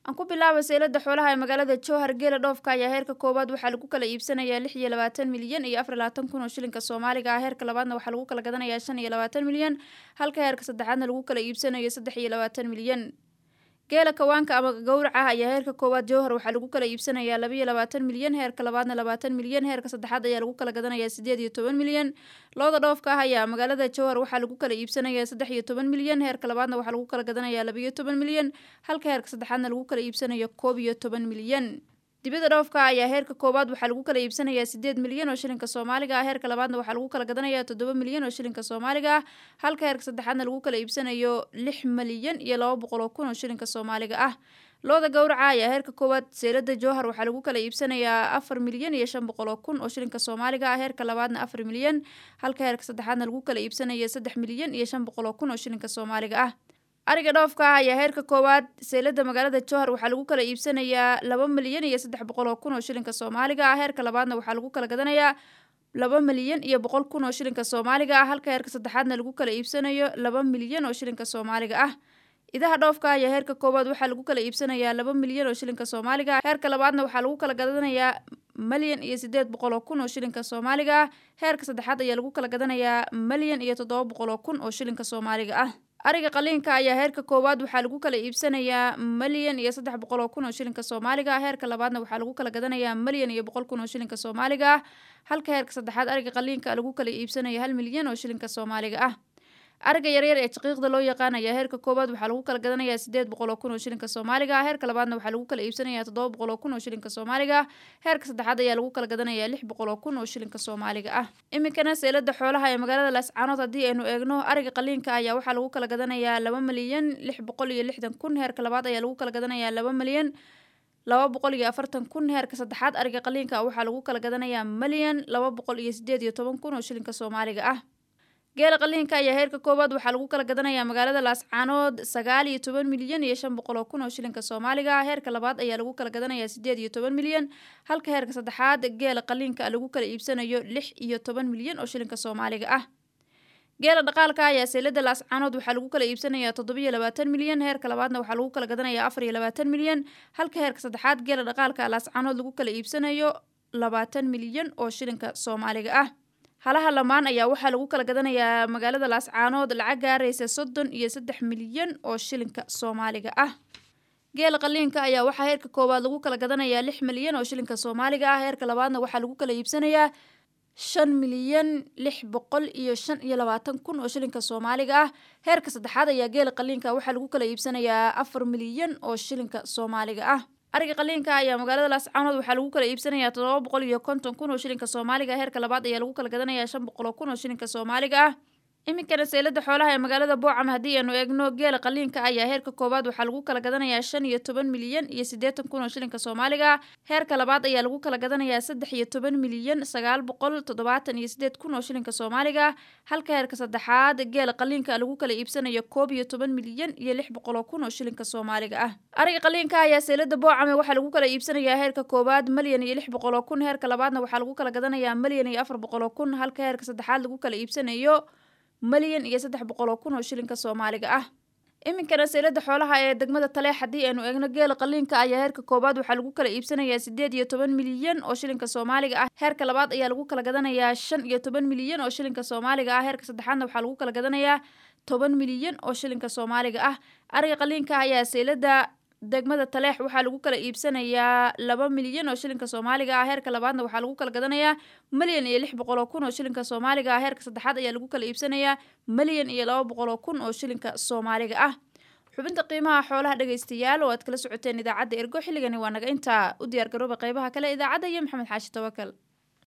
aan ku bilaaba seylada xoolaha ee magaalada jowhar geela dhoofka ayaa heerka koowaad waxaa lagu kala iibsanayaa lix iyo labaatan milyan iyo afar labaatan kun oo shilinka soomaaliga ah heerka labaadna waxaa lagu kala gadanayaa shan iyo labaatan milyan halka heerka saddexaadna lagu kala iibsanayo saddex iyo labaatan milyan geela kawaanka ama gowraca ayaa heerka koowaad jowhar waxaa lagu kala iibsanayaa laba iyo labaatan milyan heerka labaadna labaatan milyan heerka saddexaad ayaa lagu kala gadanayaa sideed iyo toban milyan looda dhoofka ah ayaa magaalada jowhar waxaa lagu kala iibsanayaa saddex iyo toban milyan heerka labaadna waxaa lagu kala gadanayaa laba iyo toban milyan halka heerka saddexaadna lagu kala iibsanayo koob iyo toban milyan dibada dhoofka ayaa heerka koowaad waxaa lagu kala iibsanayaa sideed milyan oo shilinka soomaaliga ah heerka labaadna waxaa lagu kala gadanayaa toddoba milyan oo shilinka soomaaliga ah halka heerka saddexaadna lagu kala iibsanayo lix milyan iyo laba boqol oo kun oo shilinka soomaaliga ah looda gowraca ayaa heerka koowaad seylada jowhar waxaa lagu kala iibsanayaa afar milyan iyo shan boqol oo kun oo shilinka soomaaliga ah heerka labaadna afar milyan halka heerka saddexaadna lagu kala iibsanayo saddex milyan iyo shan boqol oo kun oo shilinka soomaaliga ah ariga dhoofka ah ayaa heerka koowaad seylada magaalada jowhar waxaa lagu kala iibsanayaa laba milyan iyo saddex boqol oo kun oo shilinka soomaaliga ah heerka labaadna waxaa lagu kala gadanayaa laba milyan iyo boqol kun oo shilinka soomaaliga ah halka heerka saddexaadna lagu kala iibsanayo laba milyan oo shilinka soomaaliga ah idaha dhoofka ayaa heerka koowaad waxaa lagu kala iibsanayaa laba milyan oo shilinka soomaaliga ah heerka labaadna waxaa lagu kala gadanayaa malyan iyo sideed boqol oo kun oo shilinka soomaaliga ah heerka saddexaad ayaa lagu kala gadanayaa malyan iyo toddoba boqol oo kun oo shilinka soomaaliga ah ariga qaliinka ayaa heerka koowaad waxaa lagu kala iibsanayaa malyan iyo saddex boqol oo kun oo shilinka soomaaliga ah heerka labaadna waxaa lagu kala gadanayaa malyan iyo boqol kun oo shilinka soomaaliga ah halka heerka saddexaad ariga qaliinka lagu kala iibsanayo hal milyan oo shilinka soomaaliga ah ariga yaryar ee jaqiiqda loo yaqaan ayaa heerka koowaad waxaa lagu kala gadanayaa sideed boqol oo kun oo shilinka soomaaliga ah heerka labaadna waxaa lagu kala iibsanayaa toddoba boqol oo kun oo shilinka soomaaliga ah heerka saddexaad ayaa lagu kala gadanayaa lix boqol oo kun oo shilinka soomaaliga ah iminkana seylada xoolaha ee magaalada laascaanood haddii aynu eegno ariga qaliinka ayaa waxaa lagu kala gadanayaa laba milyan lix boqol iyo lixdan kun heerka labaad ayaa lagu kala gadanayaa laba milyan laba boqol iyo afartan kun heerka saddexaad ariga qaliinka waxaa lagu kala gadanayaa milyan laba boqol iyo sideed iyo toban kun oo shilinka soomaaliga ah geela qaliinka ayaa heerka koowaad waxaa lagu kala gadanayaa magaalada laascaanood sagaal iyo toban milyan iyo shan boqol oo kun oo shilinka soomaaliga ah heerka labaad ayaa lagu kala gadanayaa sideed iyo toban milyan halka heerka saddexaad geela qaliinka lagu kala iibsanayo lix iyo toban milyan oo shilinka soomaaliga ah geela dhaqaalka ayaa seylada laascaanood waxaa lagu kala iibsanayaa toddobiyo labaatan milyan heerka labaadna waxaa lagu kala gadanayaa afar iyo labaatan milyan halka heerka saddexaad geela dhaqaalka laascaanood lagu kala iibsanayo labaatan milyan oo shilinka soomaaliga ah halaha lamaan ayaa waxaa lagu kala gadanayaa magaalada laascaanood lacag gaaraysa soddon iyo saddex milyan oo shilinka soomaaliga ah geela qaliinka ayaa waxaa heerka koowaad lagu kala gadanayaa lix milyan oo shilinka soomaaliga ah heerka labaadna waxaa lagu kala iibsanayaa shan milyan lix boqol iyo shan iyo labaatan kun oo shilinka soomaaliga ah heerka saddexaad ayaa geela qaliinka waxaa lagu kala iibsanayaa afar milyan oo shilinka soomaaliga ah ariga qaliinka ayaa magaalada laascaanood waxaa lagu kala iibsanayaa toddoba boqol iyo konton kun oo shilinka soomaaliga ah heerka labaad ayaa lagu kala gadanayaa shan boqol oo kun oo shilinka soomaaliga ah iminkana seylada xoolaha ee magaalada boocam haddii aanu eegno geela qaliinka ayaa heerka koowaad waxaa lagu kala gadanayaa shan iyo toban milyan iyo siddeetan kun oo shilinka soomaaliga ah heerka labaad ayaa lagu kala gadanayaa saddex iyo toban milyan sagaal boqol toddobaatan iyo siddeed kun oo shilinka soomaaliga ah halka heerka saddexaad geela qaliinka lagu kala iibsanayo koob iyo toban milyan iyo lix boqol oo kun oo shilinka soomaaliga ah ariga qaliinka ayaa seylada boocame waxaa lagu kala iibsanayaa heerka koowaad malyan iyo lix boqol oo kun heerka labaadna waxaa lagu kala gadanayaa malyan iyo afar boqol oo kun halka heerka saddexaad lagu kala iibsanayo malyan iyo saddex boqol oo kun oo shilinka soomaaliga ah iminkana seylada xoolaha ee degmada taleex haddii aynu eegno geela qaliinka ayaa heerka koowaad waxaa lagu kala iibsanayaa sideed iyo toban milyan oo shilinka soomaaliga ah heerka labaad ayaa lagu kala gadanayaa shan iyo toban milyan oo shilinka soomaaliga ah heerka saddexaadna waxaa lagu kala gadanayaa toban milyan oo shilinka soomaaliga ah ariga qaliinka ayaa seylada degmada taleex waxaa lagu kala iibsanayaa laba milyan oo shilinka soomaaliga ah heerka labaadna waxaa lagu kala gadanayaa malyan iyo lix boqol oo kun oo shilinka soomaaliga ah heerka saddexaad ayaa lagu kala iibsanayaa malyan iyo laba boqol oo kun oo shilinka soomaaliga ah xubinta qiimaha xoolaha dhegaystayaal oo aad kala socoteen idaacadda ergo xilligani waa naga intaa u diyaar garooba qeybaha kale idaacadda iyo maxamed xaashi tawakal